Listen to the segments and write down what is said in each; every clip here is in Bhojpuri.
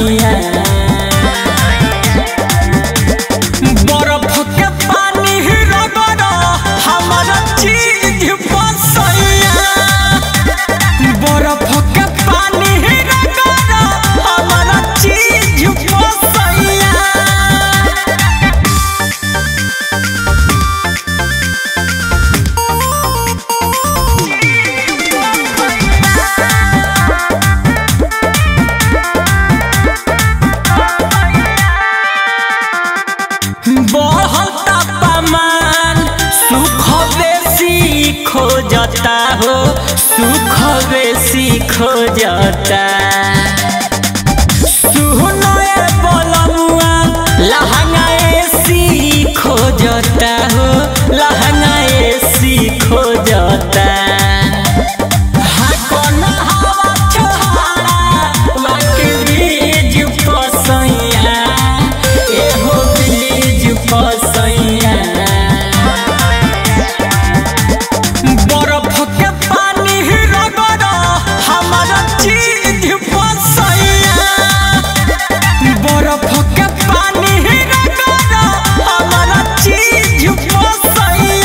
सैया बर्फ के पानी रगड़ हमारा चीज बसैया बर्फ के पानी रगड़ हमारा चीज बसैया बढ़ल तापमान सुख बेसी खोजता हो सुख बेसी खोजता सुनो ए बलमुआ लहंगा एसी खोजता हो लहंगा एसी खोजता हाँ कोन हवा छोहारा वाके बीज पसैया एहो बीज पसैया बर्फ के पानी रगड़ हमारा चीज बसैया बर्फ के पानी रगड़ हमारा चीज बसैया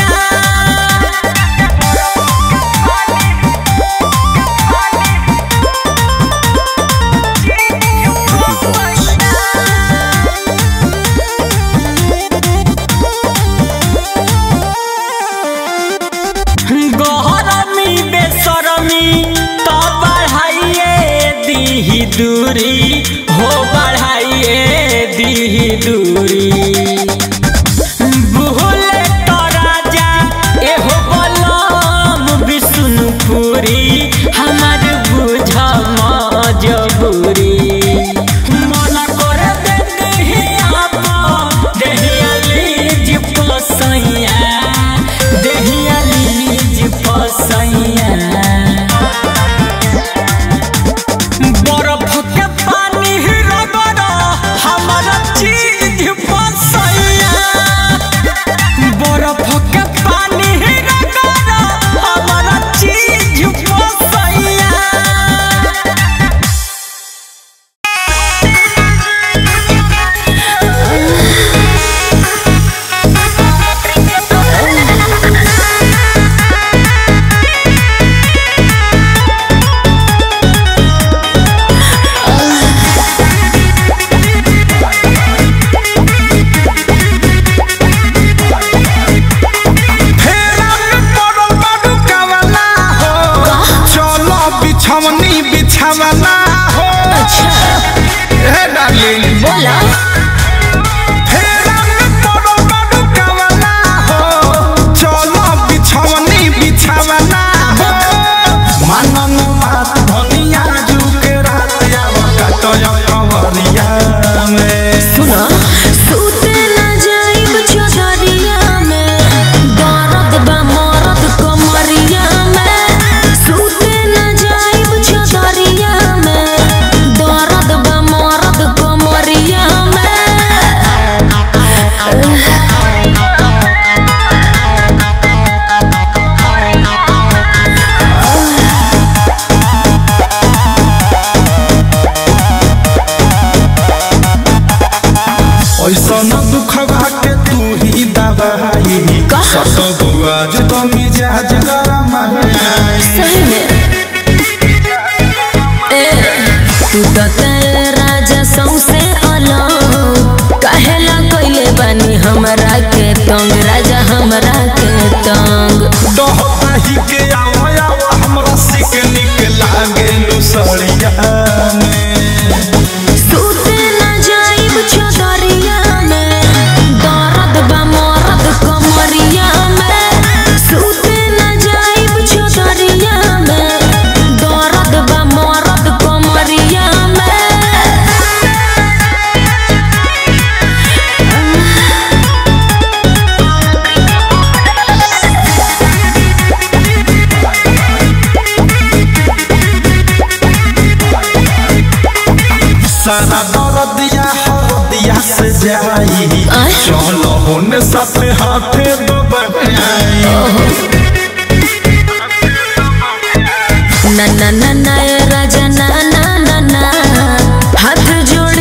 गहरमी बेसरमी तो बढ़ाइए दीही दूरी हो बढ़ाइए दीही दूरी भूले तो राजा एहो बलम विष्णुपुरी हमार बुझ मजबूरी मन कर दे देहिया पा देहिया लीज पसैया देहिया लीज पसैया बर्फ के पानी रगड़ हमारा चीज बसैया बर्फ के पानी रगड़ हमारा चीज बसैया फेरा में पड़ल बाडू कावला हो चलो बिछवनी बिछावला हो हे डार्लिंग बोला फेरा में पड़ल बाडू कावला हो चलो बिछवनी बिछावला हो मनन बात धनिया जुके रात आवता तो कवरिया में सुना सूते न जाइब चौधरिया में दर्द बा मरद कमरिया में सूते न जाइब चौधरिया में दर्द बा मरद कमरिया में ऐसा न दुख के तू ही दवाई सत बुआज तो मिजाज गरम है सही में ए तू तो तेरे राजा सौसे अलग कहेला कइले बानी हमरा के तंग राजा हमरा के तंग डहता ही के आवा आवा हमरा सिक निक लागे लुसड़िया में सूते न जाइब चौधरिया में दर्द बा मरद कमरिया में सूते न जाइब चौधरिया में दर्द बा मरद कमरिया में सारा दर्दिया हरदिया से जाई आय। चलो होने साथे हाथे दबाई ना ना ना ना ए राजा ना ना ना ना हाथ जोड़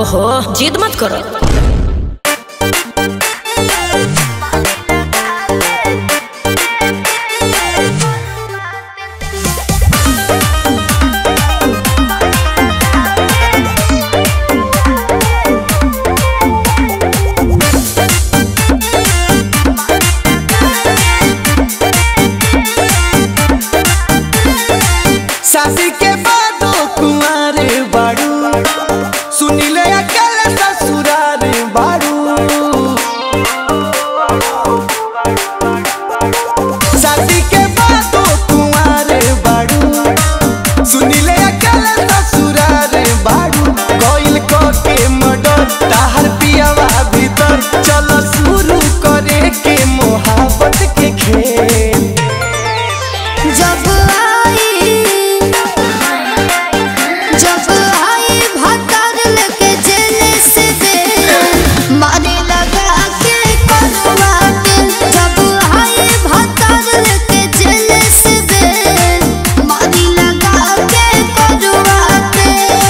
ओहो जिद मत करो शादी के बादो कुंवारे बाड़ू सुनिले अकल ससुरार बाड़ू शादी के बादो कुंवारे बाड़ू सुनिले अकल ससुरार बाड़ू कोइल को के मडर ताहर पियावा भीतर चलो शुरू करे के मोहब्बत के खेल जब आई जब आई भतर लेके जेल से दे मारे लगा के करवाटे जब आई भतर लेके जेल से दे मारे लगा के करवाटे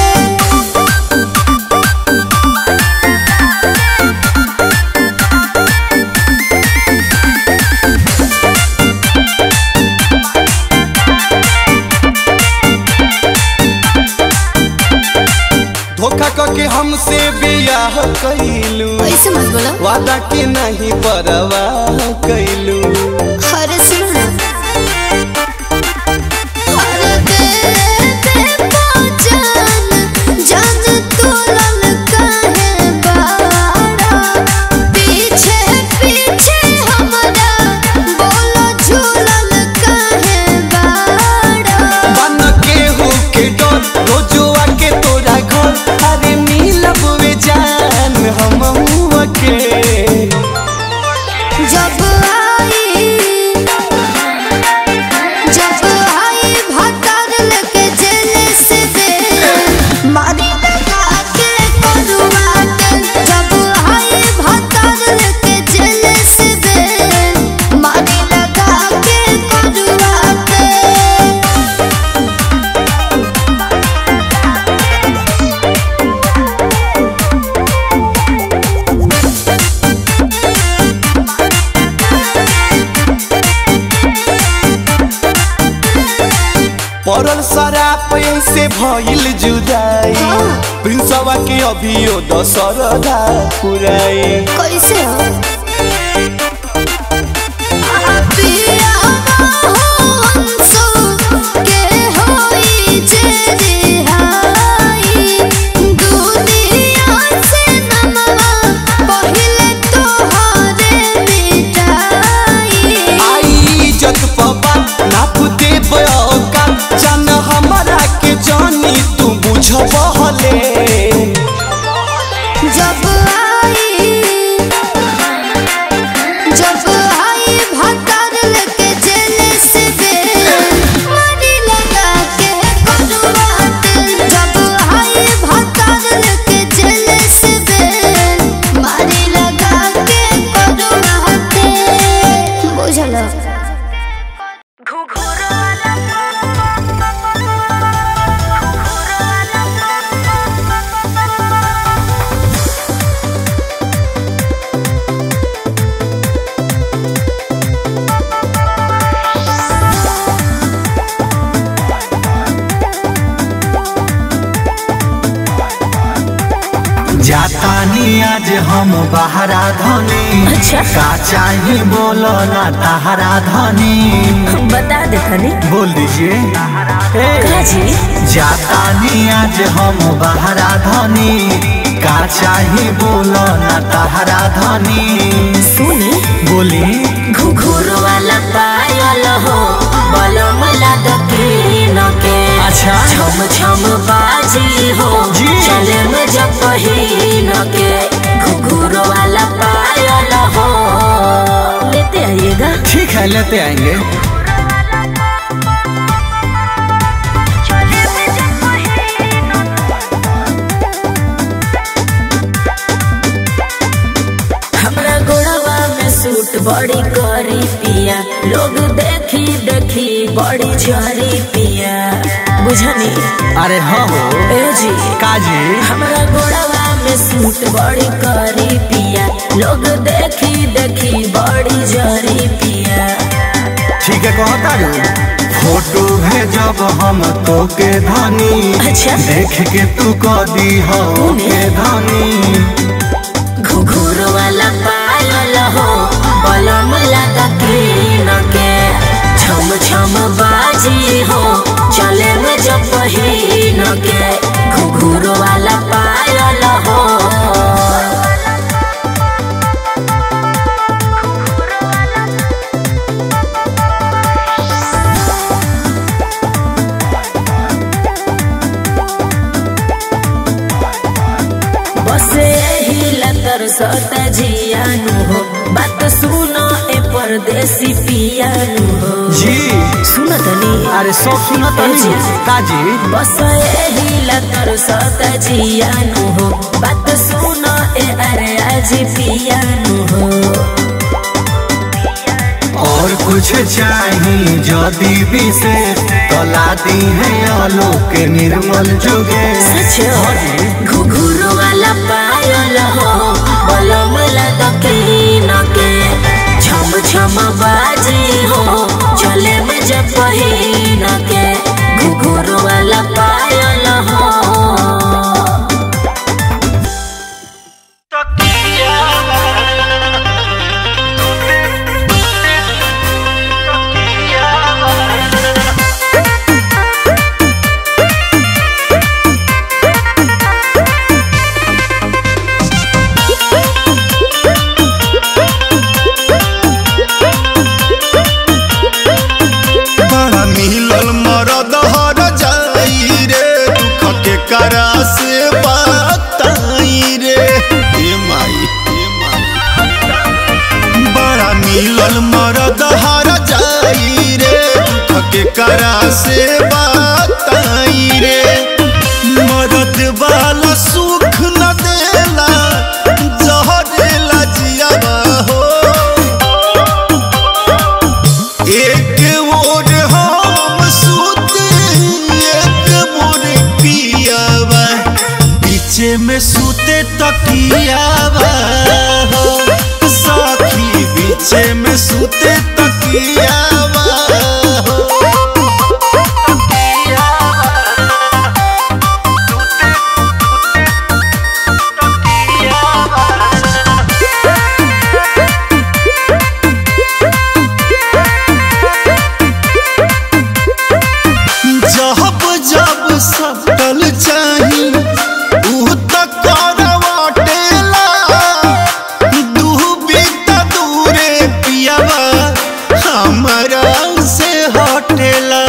धोखा करके हमसे बियाह कैलू ऐसे मत बोलो वादा के नहीं परवाह कैलू हर सुन हर दे दे पहचान जान तोलन काहे बाड़ा पीछे पीछे हमरा बोलो झूलन काहे बाड़ा बन के हो के डर रोजुआ के तोरा घर अरे मिलब वे जान हम के जब आई जब आई भतर लेके जेल से दे मारी लगा के करवाटे जब आई भतर लेके जेल से दे मारी लगा के करवाटे पड़ल शराब से भइल जुदाई प्रिंसवा के अभियो दशरदा पुराई कैसे हो पिया हंसो के होई जे रिहाई दुनिया से नमवा पहिले तोहरे मिटाई आई इज्जत पबा नाप दे बका जान हमरा के जानी तू बुझबहले जब आई जब आई भतर लेके जेल से दे मारी लगा के करवाटे जब आई भतर लेके जेल से दे मारी लगा के करवाटे बुझलो जातानी आज हम बहरा धनी अच्छा। का चाही बोलो ना तहरा धनी बता दे तनी बोल दीजिए का जी जातानी आज हम बहरा धनी का चाही बोलो ना तहरा धनी सुनी बोली घुघुर वाला पायल हो बलम लागतीन के अच्छा। छम छम बाजी हो जी। चले में जब पहिन के घुघुर वाला पायल हो लेते आइएगा ठीक है लेते आएंगे हमरा गोड़वा में सूट बड़ी करी पिया लोग देखी देखी बड़ी झरी पिया बुझनी अरे हाँ हो ए जी काजी हमरा गोड़वा में सूट बड़ी करी पिया लोग देखी देखी बड़ी जरी पिया ठीक है कहता रू फोटो भेजब हम तो के धनी अच्छा। देख के तू कदी हो के धनी घुघुर वाला पायल हो बलम लगा कीन के छम छम बाजी हो चले में जब पहिन के घुघुर वाला पायल हो बसे ही लतर सत जियानु हो बात सुनो ए परदेसी पियानु हो जी सुन तनी अरे सब सुना तनी काजी बस ही लतर सत जियानु हो बात सुनो ए अरे आज पियानु हो और कुछ चाहिए जदी विशेष तला दी है आलोक निर्मल जुगे सच घुघुरु वाला पायल हो बलम लदकीन के छम छम बाजी हो चले में जब पहिन के घुघुरु वाला पायल हो बड़ा मिलल मरद हर जाई रे दुख के करा से बताई रे हे माई हे माई बड़ा मिलल मरद हर जाई रे दुख के करा से बताई रे मरद वाला सुख न देला जहरेला जियावा हो एक मोर हम सूते एक मोर पियावा पीछे में सूते तकियावा हो साखी पीछे में सूते तकियावा हो जब जब सकल चाही ऊ त करवाटेला दूबी त दूरे पियावा हमरा से हटेला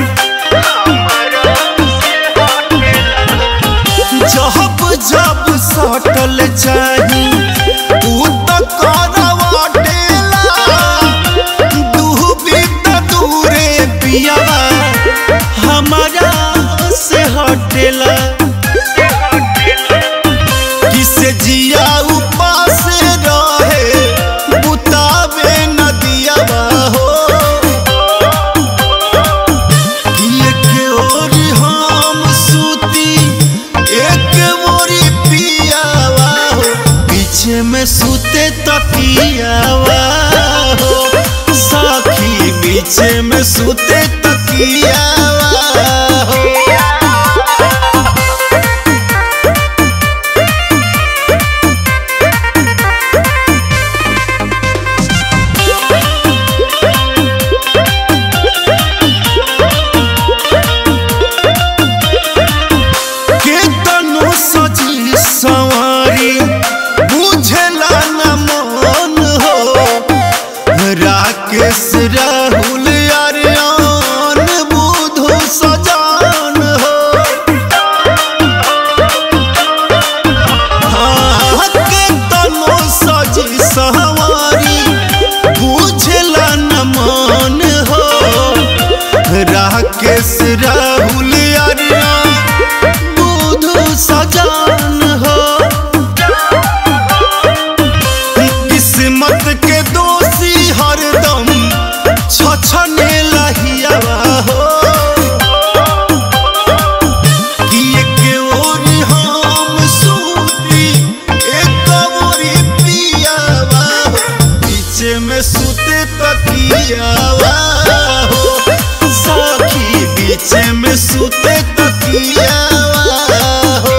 जब जब सटल चाही ऊ त करवाटेला दूबी त दूरे पियावा हमारा से हटेला किसे जिया उपास रहे बुतावे नदिया हो एक ओर हम सूती एक मोरी पियावा हो पीछे में सूते तकियावा हो साखी पीछे में सूते तकियावा हो के तनु सजी सवारी बुझला न मन हो राकेश राहुल अरियान बुधु सजान हो हाँ, के तनु सजी सवारी बुझला न मन हो राकेश राहुल अरिया बुधु सजान हो किस्मत के दोषी हरदम छछने लहियावा हो के सुते तकियावा हो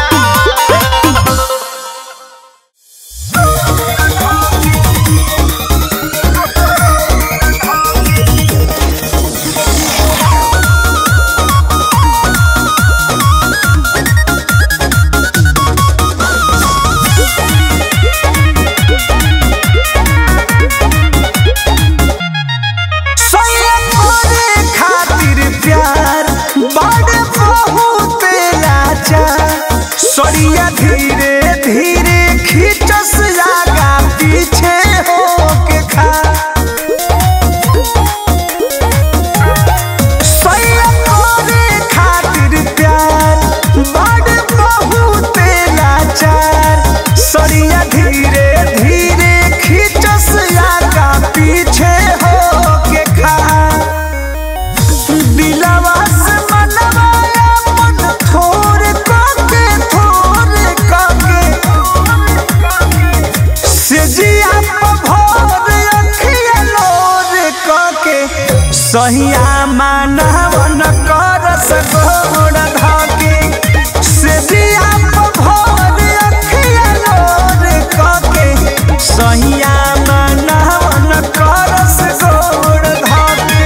करे खातिर प्यार बड़ बहुत लाचार सरिया धीरे धीरे खींचस जागा पीछे हो के खा सैया करे खातिर प्यार बड़ बहुत लाचार सरिया धीरे धीरे खींचस जागा पीछे हो के खा दिलवा से मनवा अपन थोर काके थोर काके से जिया भोर अखिया लोर काके सहिया मानवन करस गोड़ धाके से जिया भोर अखिया लोर काके सहिया मानवन करस गोड़ धाके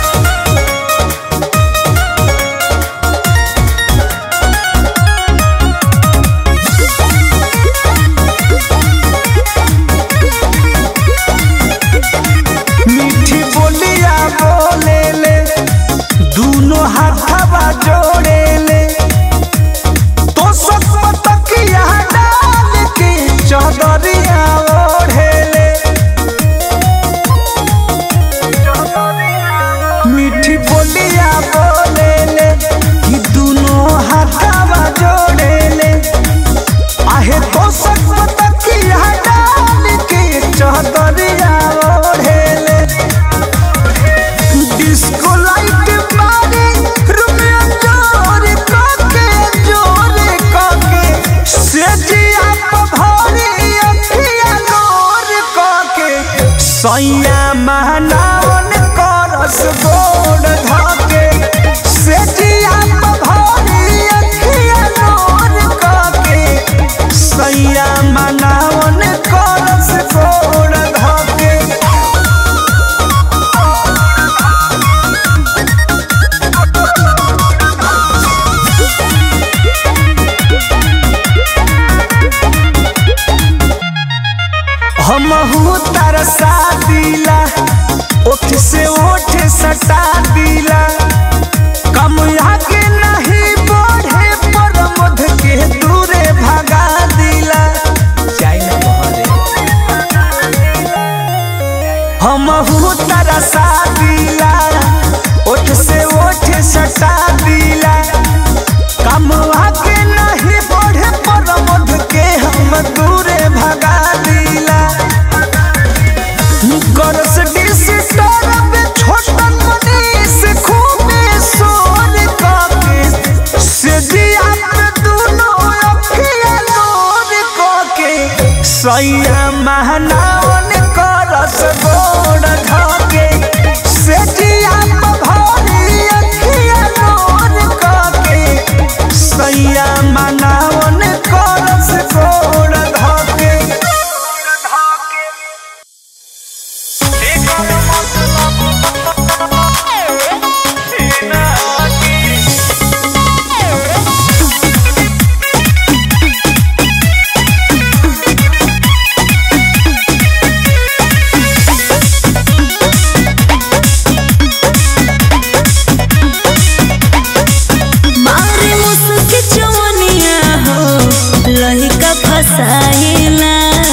मीठी बोलिया बोले ले दूनो हाथवा जोड़े ले तो सब तकिया डाल के चदरिया ओढ़े ले मीठी बोलिया बोले ले कि दूनो हाथवा जोड़े ले आहे तो सब तकिया डाल के चदरिया ओढ़े ले डिस्को लाइट मारे रुपया जोर काके जोर काके सेजिया पभारी अखिया नोर काके सैया महनावन करस गोड़ धाके सेजिया पभारी अखिया नोर काके सैया महनावन करस गोड़ धाके हमहू तरसा दिला ओठ से ओठ सटा दिला कम आगे नहीं बढ़े पर मध के दूरे भगा दिला हमहू तरसा दिला ओठ से ओठ सटा दिला कम आगे नहीं बढ़े पर मध के हम दूरे भगा दिला गरस डिस्टर्ब छोटन मनीष खूबे सोर काके से जिया पे दुनो अखिया लोर काके सैया महनावन करस गोड़ धाके से जिया पे भारी अखिया लोर काके सैया महनावन करस गोड़ धाके मारे मुस्की चवनिया हो लहिका फसाइला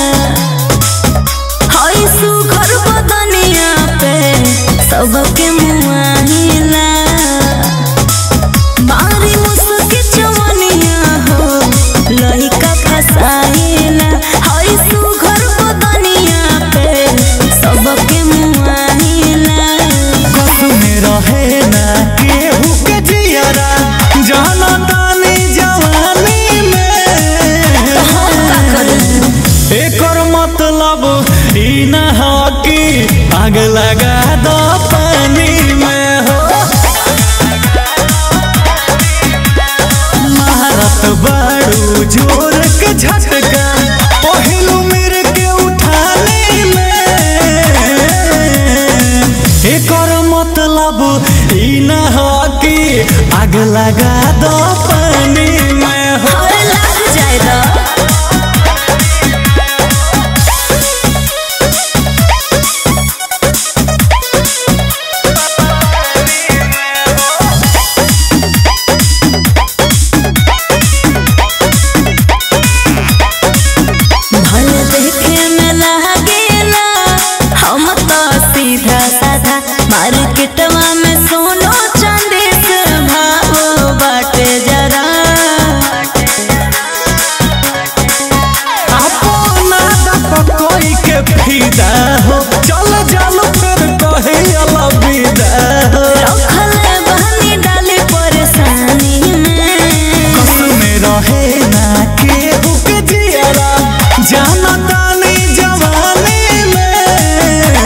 हई सुघर बदनिया पे सबके मुआहिला मारे मुस्की चवनिया हो लहिका फसाइला हई सुघर बदनिया पे सबके मुआहिला कसमे रहे ना केहू के जियरा जाना तानी जवानी में एकर मतलब ई ना हो कि आग लगा दो पानी में हो मतलब ई न हो कि आग लगा दो पानी में हो और लग जाए दा भले देखे में लागेला हम तो सीधा साधा मार्केटवा में सोनो चांदी से भाव बाटे जरा अपना दप कोई के फिदा हो चल चल फिर कहे अलविदा हो रखल बहनी डाली परेशानी में कस में रहे ना के हुक जियरा जाना तानी जवानी में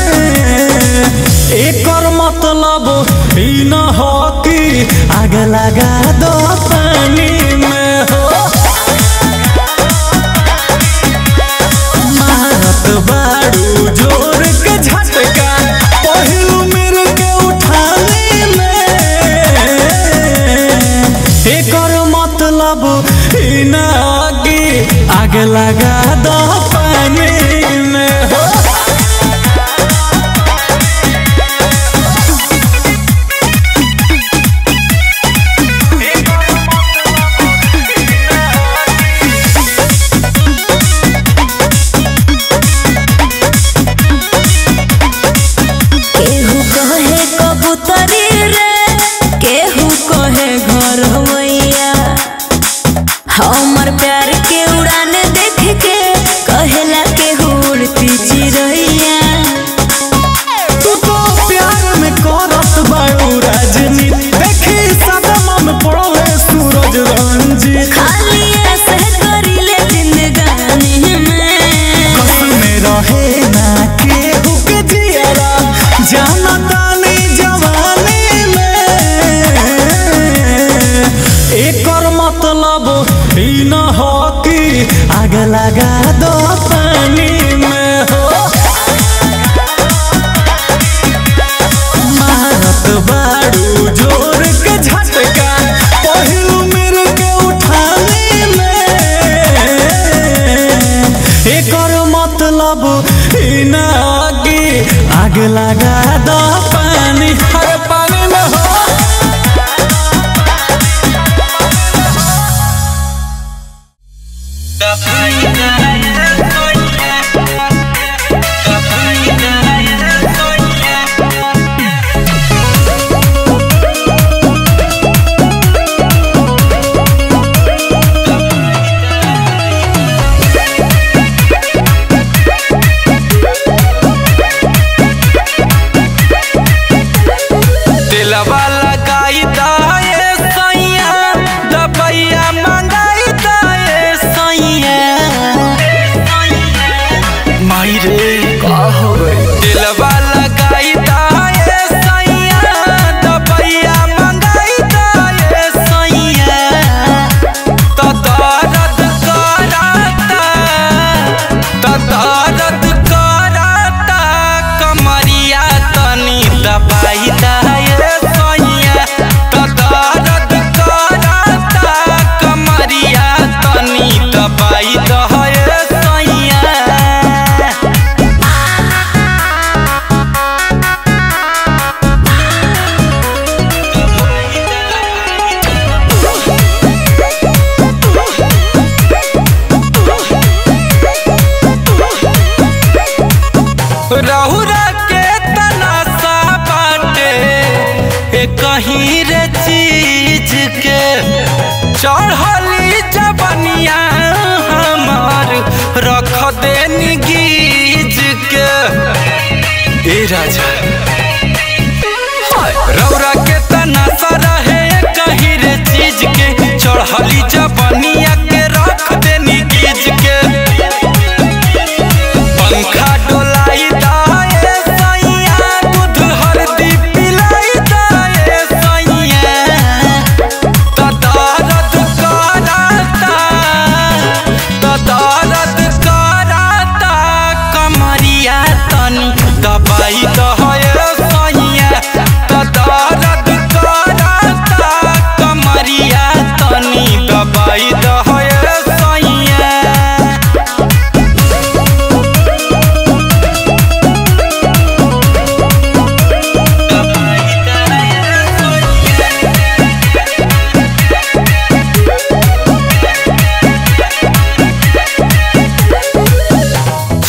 एकर मतलब ई न हो कि आग लगा दो पानी में हो मारत बारू जोर के झटका पहिलू मेर के उठाने में एकर मतलब ई ना कि आग लगा दो पानी में हो केहू कहे कबूतरी रे केहू कहे घर होइया हमर प्यार के उड़ान देख के कहेला केहू उड़ती चिड़ैया तू तो प्यार में करत बारू राजनीति देखी सदमा में पड़े सूरज रंजीत खाली ऐसे करीले जिंदगानी में कस में रहे ना के हुक जियरा जाना तानी जवानी में एकर मतलब ई न हो कि आग लगा दो पानी में हो मारत बारू जोर के झटका पहिलू मेर के उठाने में एकर मतलब ई ना कि आग लगा दो पानी हर पानी में हो दिलवा लगाई दाए सैया दबैया मंगाई दाए सैया माई रे का हो गई दिलवा लगाई दाए सैया दबैया मंगाई दाए सैया तो दर्द कराता तो दर्द कराता कमरिया तनी दबाई दाए सैया तो दर्द कराता कमरिया तनी दबाई दाए सैया रहुरा के तनासा बाटे ए कहीं रे चीज के चढ़ली जबनिया हमार रख देनी गीज के ए राजा रौरा के तनासा रहे कहीं रे चीज के चढ़ली जबनिया के रख देनी गीज के पंखा डोलाई दाए सैया दूध हल्दी पिलाई दाए सैया तो दर्द कराता तो दर्द कराता कमरिया तनी दबाई दहे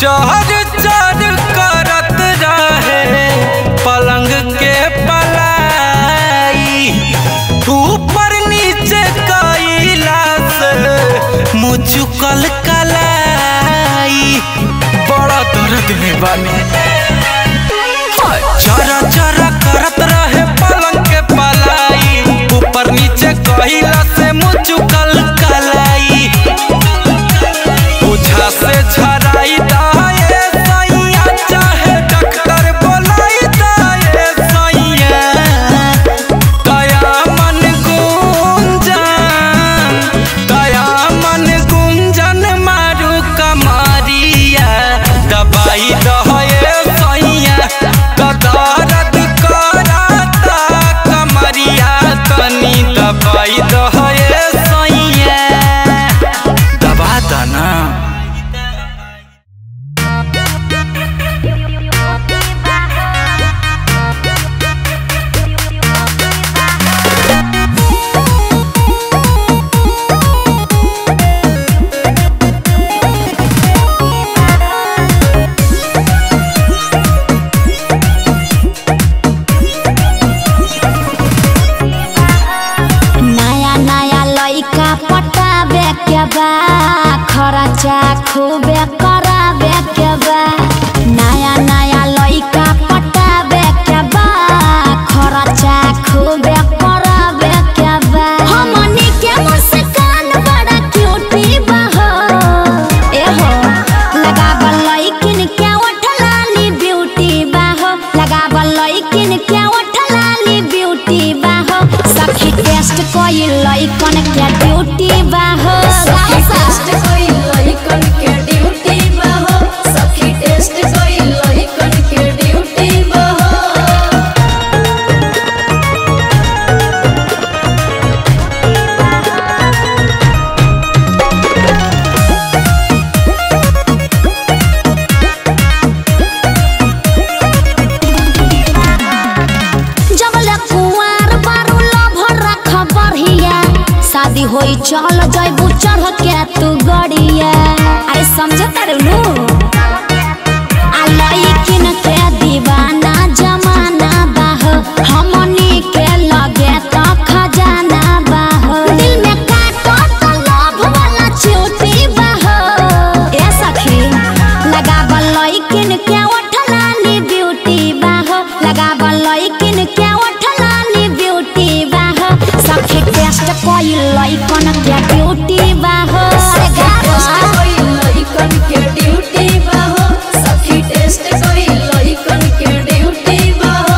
चहर चर करत रहे पलंग के पलाई ऊपर नीचे कैला से मुचुकल कलाई बड़ा दर्द में बानी चरा चरा करत रहे पलंग के पलाई ऊपर नीचे कैला से मुचुकल कलाई ओझा से झराई दाए सैया चाहे डॉक्टर बोलाई दाए सैया दया मन गुंजन दया मन गुंजन मारू कमरिया दबाई दहे सैया दर्द कराता कमरिया तनी दबाई दहे सैया दबा दना नया नया लइका पटाबे के बा खर्चा खूबे कराबे के बा नया नया लइका पटाबे के बा खर्चा खूबे कराबे के बा हमनी के मुस्कान बड़ा क्यूटी बा हो ए हो लगाबल लइकिन के ओठलाली ब्यूटी बा हो लगाबल लइकिन के ओठलाली ब्यूटी बा हो सखी टेस्ट कोई लइकन के ड्यूटी बा हो सखी टेस्ट कोई लइकन के ड्यूटी बा हो सखी टेस्ट कोई लइकन के ड्यूटी बा हो जबले कुंवार बारू लभर रख बढ़िया शादी होई चल जैबू चढ़ के तू गड़िया अरे समझ तारू आ लइकिन के दीवाना जमाना बाह हमनी के लगे त खजाना बाह दिल में काटो त लव वाला चोटी बाह ए सखी लगाबल लइकिन के ओठलानी ब्यूटी बाह लगाबल लइकिन के ओठलानी ब्यूटी बाह सखी टेस्ट कोई लइकन के ड्यूटी बाह लइकन के ड्यूटी बाह सखी टेस्ट कोई लइकन के ड्यूटी बाह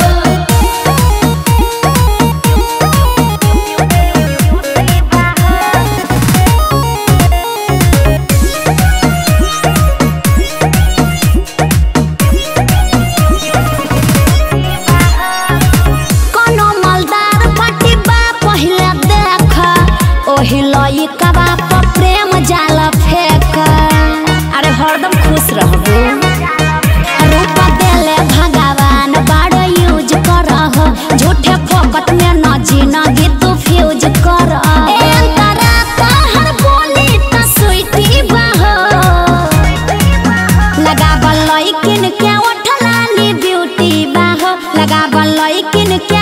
कोनो मलदार पट्टी बा पहिले देख ओही लइका बा पर प्रेम जाल फेंक अरे हरदम खुश रहबू रूप देले भगवान बड़ यूज करह झूठे फोकट में न जिनगी तू फ्यूज कर अंतरा कहर बोली त स्वीटी बाह लगाबल लइकिन के ओठलानी ब्यूटी बाह लगाबल लइकिन के